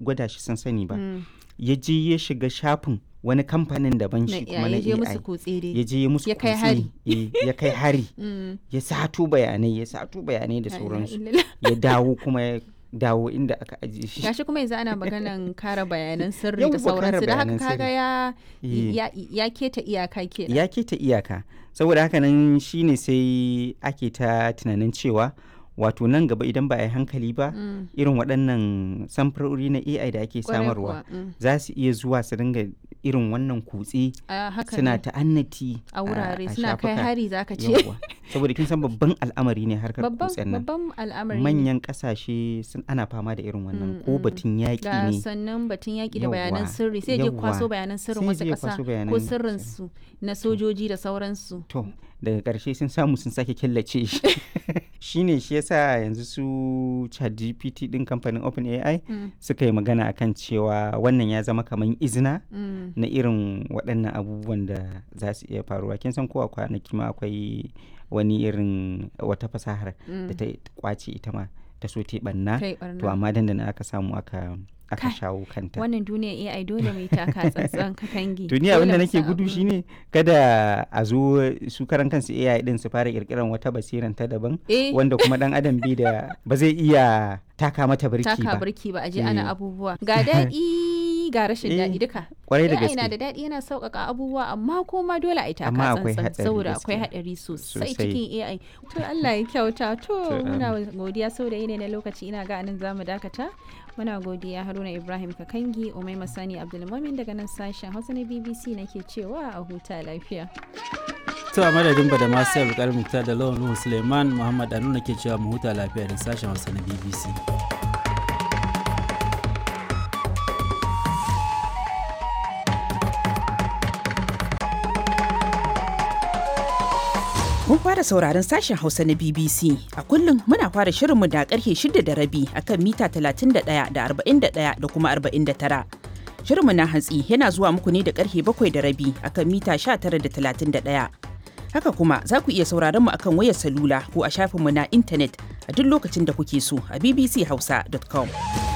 gwada shi sun sani ba ya je ya shiga shafin wani kamfanin daban shi kuma na ya je musu AI kutse dai ya je ya musu Ya kai kutse, hari. eh, ya kai hari Mm. ya sato bayanai ya sato bayanai da La ilaha sauransu illallah. ya dawo kuma ya dawo inda aka ajiye shi gashi kuma yanzu ana maganan kare bayanan sirri Yawwa, da sauransu kare da haka bayanan kaga ya Eh. ya ya keta iyaka kenan ya keta iyaka saboda haka nan shine sai ake ta tunanin cewa wato nan gaba idan ba a yi hankali ba Mm. irin waɗannan samfurori na ai da ake Kwarai samarwa kuwa, mm. za su iya zuwa su dinga irin wannan kutse a haka suna ne. ta'annati a wurare suna kai shafuka. hari zaka ce Yawwa. saboda kin san babban al'amari ne harkar babban kutsen nan babban al'amari ne. manyan kasashe sun ana fama da irin wannan Mm, ko mm. batun yaƙi ga ne sannan batun yaƙi da bayanan Yawwa, sirri sai je kwaso yawwa. bayanan sirrin Sai wasu je ya ƙasa kwaso ko bayanan sirrin su na sojoji da sauransu to daga ƙarshe sun samu sun sake killace shi shine shi yasa yanzu su ChatGPT din kamfanin OpenAI Mm, suka yi magana akan cewa wannan ya zama kamar izina mm. na irin waɗannan abubuwan da za su iya faruwa kin san ko a kwanaki ma akwai wani irin wata fasahar da ta kwace ita ma ta so ta yi ɓanna kai to barna amma dandana aka samu aka aka Kai, shawo kanta wannan duniya AI dole mai taka tsantsan ka kangi duniya Dole abinda mu nake san gudu abin. shine kada a zo su karan kansu AI din su fara kirkiran wata basiran ta daban eh wanda kuma dan adam bai da ba zai iya taka mata birki taka ba birki ba a je Eh. ana abubuwa ga daɗi ga rashin Eh, daɗi duka kwarai da AI na da gaske daɗi yana sauƙaƙa abubuwa amma kuma dole a yi taka Amma akwai tsantsan haɗari saboda akwai gaskiya. haɗari sosai Sosai. cikin AI to Allah ya kyauta to To, muna godiya saboda yanayi na lokaci ina ga anan zamu dakata muna godiya Haruna Ibrahim Kakangi Umaima Sani Abdulmumin daga nan sashen Hausa na BBC nake cewa a huta lafiya to a madadin da masu yau muktar da lawan nuhu suleiman muhammad anu ke cewa mu huta lafiya da sashen hausa na bbc Kun fara sauraron sashen Hausa na BBC. A kullum muna fara shirinmu da karfe shida da rabi akan mita 31 da 41 da kuma 49. Shirinmu na hantsi yana zuwa muku ne da karfe bakwai da rabi akan mita 19 da 31. Haka kuma za ku iya sauraron mu akan wayar salula ko a shafinmu na intanet a duk lokacin da kuke so a bbchausa.com.